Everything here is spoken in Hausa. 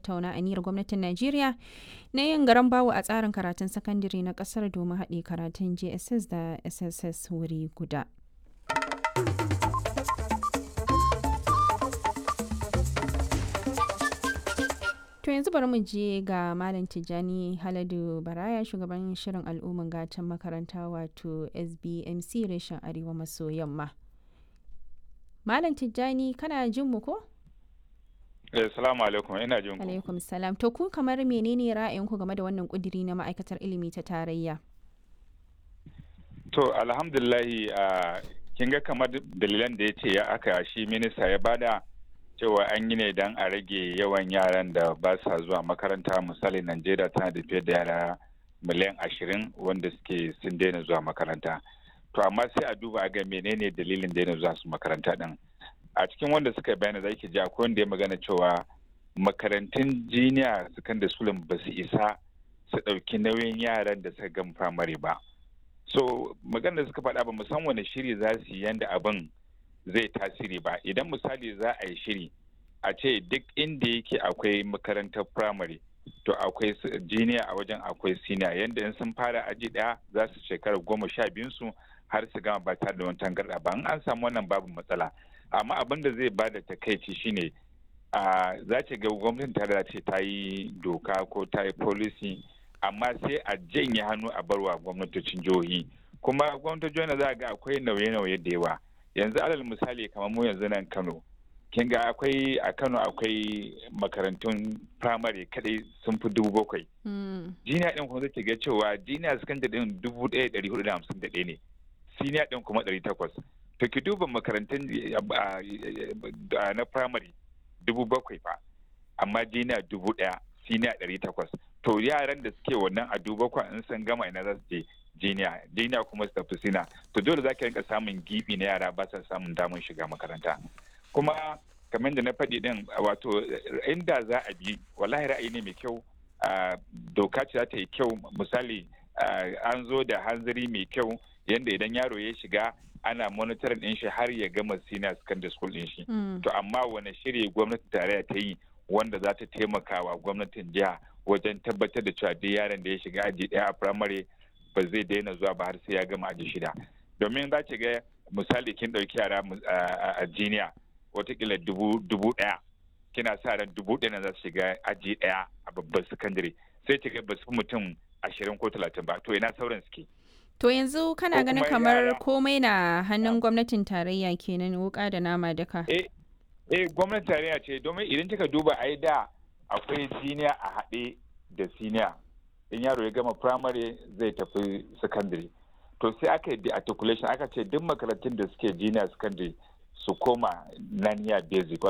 tattauna aniyar gwamnatin Najeriya na yin garan bawo a tsarin karatun sakandare na kasar domin haɗe karatun JSS da SSS wuri guda. To yanzu bari mu je ga Malam Tijjani Haladu Baraya shugaban shirin al'umman gatan makaranta wato SBMC reshen Arewa maso yamma. Malam Tijjani kana jin mu ko? Eh, salamu alaikum ina jin ku. Alaikum salam. To ku kamar menene ra'ayinku game da wannan kudiri na ma'aikatar ilimi ta tarayya? To alhamdulillahi a kin ga kamar dalilan da ya ce ya aka shi minista ya bada cewa an yi ne don a rage yawan yaran da ba sa zuwa makaranta misali Najeriya tana da fiye da yara miliyan ashirin wanda suke sun daina zuwa makaranta. To amma sai a duba ga menene dalilin daina zuwa su makaranta din. A cikin wanda suka bayana za ki ji akwai wanda ya magana cewa makarantun jiniya secondary school ba su isa su ɗauki nauyin yaran da suka gama firamare ba. So magana da suka faɗa ba musan wani shiri za su yi yanda abin zai tasiri ba idan misali za a yi shiri a ce duk inda yake akwai makarantar firamare to akwai jiniya a wajen akwai siniya yadda in sun fara aji daya za su shekara goma sha biyun su har su gama ba tare da wani tangarda ba in an samu wannan babu matsala amma abin da zai bada takaici shine a za ce ga gwamnatin tare ce ta yi doka ko ta yi policy amma sai a janye hannu a barwa gwamnatocin jihohi kuma gwamnatocin jihohi za ga akwai nauye-nauye da yawa yanzu alal misali kamar mu yanzu nan kano kin ga akwai a kano akwai makarantun firamare kadai sun fi dubu bakwai jiniya din kuma zai ga cewa jiniya sakandare din dubu ɗaya ɗari hudu da hamsin da ɗaya ne siniya din kuma ɗari takwas to ki duba makarantun na firamare dubu bakwai fa amma jiniya dubu ɗaya siniya ɗari takwas to yaran da suke wannan a dubu bakwai in sun gama ina za su je jiniya jiniya kuma su tafi sina to dole za ka rinka samun gibi na yara ba sa samun damar shiga makaranta kuma kamar da na faɗi din wato inda za a bi wallahi ra'ayi ne mai kyau doka ce za ta yi kyau misali an zo da hanzari mai kyau yadda idan yaro ya shiga ana monitorin din shi har ya gama senior secondary school din shi to amma wani shiri gwamnati tarayya ta yi wanda za ta taimaka wa gwamnatin jiha wajen tabbatar da cewa duk yaron da ya shiga aji ɗaya a firamare ba zai daina zuwa ba har sai ya gama aji shida domin za ki ga misali kin ɗauki yara a jiniya watakila dubu ɗaya kina sa ran dubu ɗaya na za su shiga aji ɗaya a babban sakandare sai ki ga ba su mutum ashirin ko talatin ba to ina sauran suke To yanzu kana ganin kamar komai na hannun gwamnatin tarayya kenan wuka da nama duka. Eh, eh gwamnatin tarayya ce domin idan kika duba ai da akwai siniya a haɗe da siniya in yaro ya gama primary zai tafi secondary to sai aka yi articulation aka ce duk makarantun da suke junior secondary su koma naniya basic